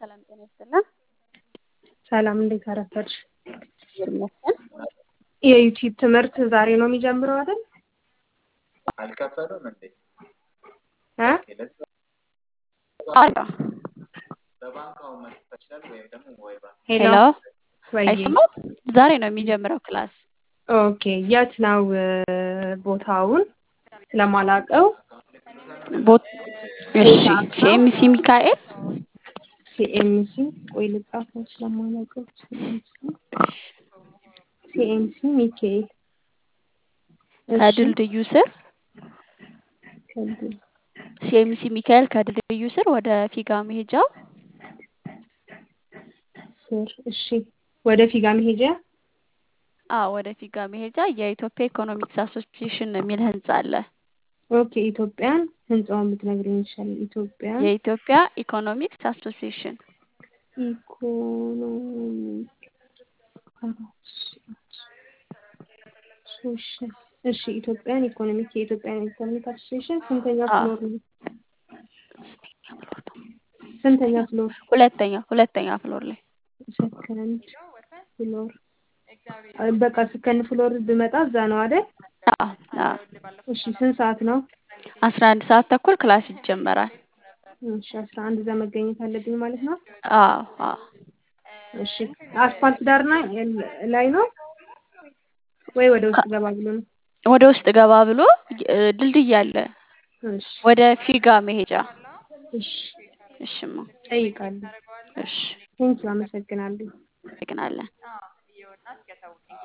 ሰላም ጤና ይስጥልን። ሰላም እንዴት አረፈድሽ? ይመስገን። የዩቲዩብ ትምህርት ዛሬ ነው የሚጀምረው አይደል? አልከፈሉም እንዴ? እ? አላ በባንክ አሁን መክፈል ይችላል ወይም ደግሞ ወይ ባንክ ሄሎ ሄሎ ወይ አይሰማም? ዛሬ ነው የሚጀምረው ክላስ። ኦኬ የት ነው እ፣ ቦታውን ስለማላውቀው ቦት እሺ ሲኤምሲ ሚካኤል ሲኤምሲ ቆይ ልጻፈው ስለማላውቀው ሲኤምሲ ሲኤምሲ ሚካኤል እሺ ከድልድዩ ስር ከድል ሲኤምሲ ሚካኤል ከድልድዩ ስር ወደ ፊጋ መሄጃው ስር እሺ ወደ ፊጋ መሄጃ አ ወደ ፊጋ መሄጃ የኢትዮጵያ ኢኮኖሚክስ አሶሲዬሽን የሚል ህንጻ አለ። ኦኬ ኢትዮጵያን ህንጻውን ብትነግሪኝ ይሻላል ኢትዮጵያን የኢትዮጵያ ኢኮኖሚክስ አሶሲዬሽን ኢኮኖሚክ አሶሲዬሽን እሺ ኢትዮጵያን ኢኮኖሚክ የኢትዮጵያን ኢኮኖሚክ አሶሲዬሽን ስንተኛ አ ፍሎር ነው? ስንተኛ ፍሎር? ሁለተኛ ሁለተኛ ፍሎር ላይ ሰከንድ ፍሎር አ፣ በቃ ሰከንድ ፍሎር ብመጣ እዛ ነው አይደል? አ አ እሺ ስንት ሰዓት ነው? አስራ አንድ ሰዓት ተኩል ክላስ ይጀመራል። እሺ አስራ አንድ እዛ መገኘት አለብኝ ማለት ነው። አዎ አዎ እሺ አስፋልት ዳር ና- ላይ ነው ወይ ወደ ውስጥ ገባ ብሎ ነው? ወደ ውስጥ ገባ ብሎ እ፣ ድልድይ አለ እሺ ወደ ፊጋ መሄጃ። እሺ እሽማ ጠይቃለሁ። እሺ ቴንኪው አመሰግናለሁ። አመሰግናለን።